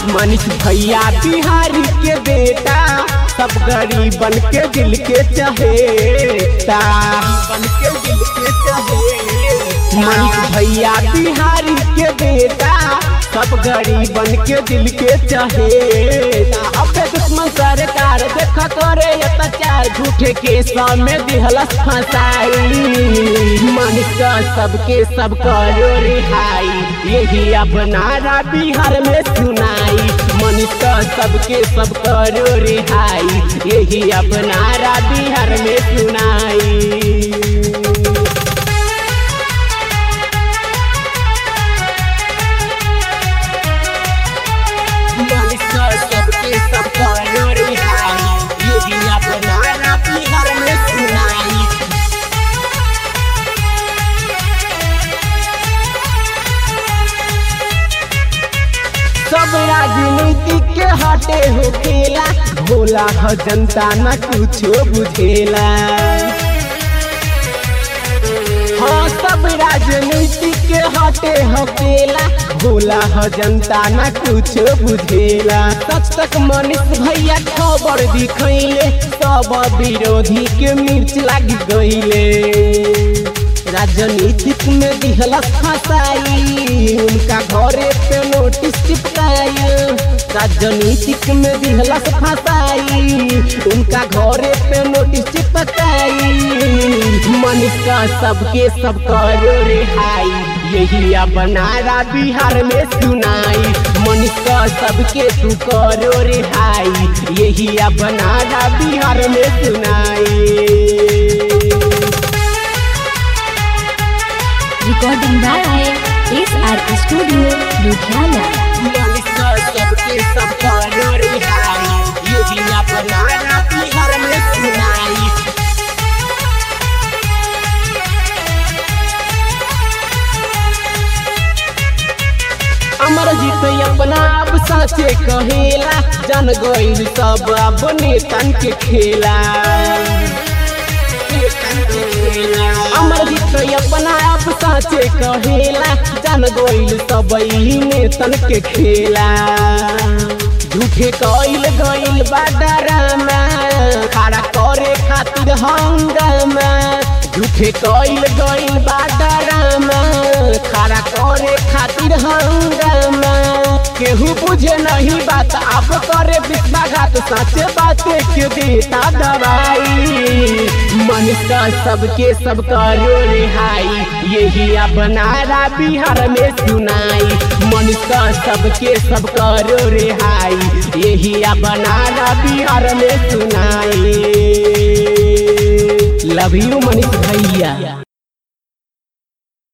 मनीष भैया बिहारी के बेटा सब गरीबन के दिल के चहेता बन के दिल के चहेता मनीष भैया बिहारी के बेटा सब गरीबन के दिल के चहेता अबे दुश्मन सरकार देख करे अत्याचार झूठे के में दिहलस फसाई मनीष का सबके सब करो रिहाई यही अपनारा बिहार में सुनाई मनीष का सबके सब करो रिहाई यही अपनारा बिहार में सुनाई सबके सब करो रिहाई यही अपनारा बिहार में सुनाई सब राजनीति के हटे हो खेला भोला ह जनता न कुछो बुझेला हाँ सब राजनीति के हटे हो केला भोला ह जनता न कुछो बुझेला सच तक मनीष भैया खबर दिखैले सब विरोधी के मिर्च लाग गईले राजनीतिक में दिहलस फसाई उनका घरे पे नोटिस चिपकाई राजनीतिक में दिहलस फसाई उनका घरे पे नोटिस चिपकाई मनीष का सबके सब करो रिहाई यही अपनारा बिहार में सुनाई मनीष का सबके तू करो रिहाई यही अपनारा बिहार में सुनाई Recording by SR Studio, Ludhiana. Manish का सबके सब करो रिहाई यही अपनारा बिहार में सुनाई अमर जीत अपना अब साचे कहेला जन गईल सब अब नेतन के खेला अमर जीत अपना अब साचे कहेला जन गईल सब ई नेतन के खेला झूठे कईल गईल बाडरामा खड़ा करे खातिर हंगामा झूठे कईल गईल बाडरामा खड़ा करे खातिर हंगामा केहू बुझे नहीं बात आप करे विश्वाघात सच बातें के देता दवाई मनुष्य का सबके सब करो रिहाई यही अपनारा बिहार में सुनाई मनुष्य का सबके सब करो रिहाई यही अपनारा बिहार में सुनाई लव यू मनीष भैया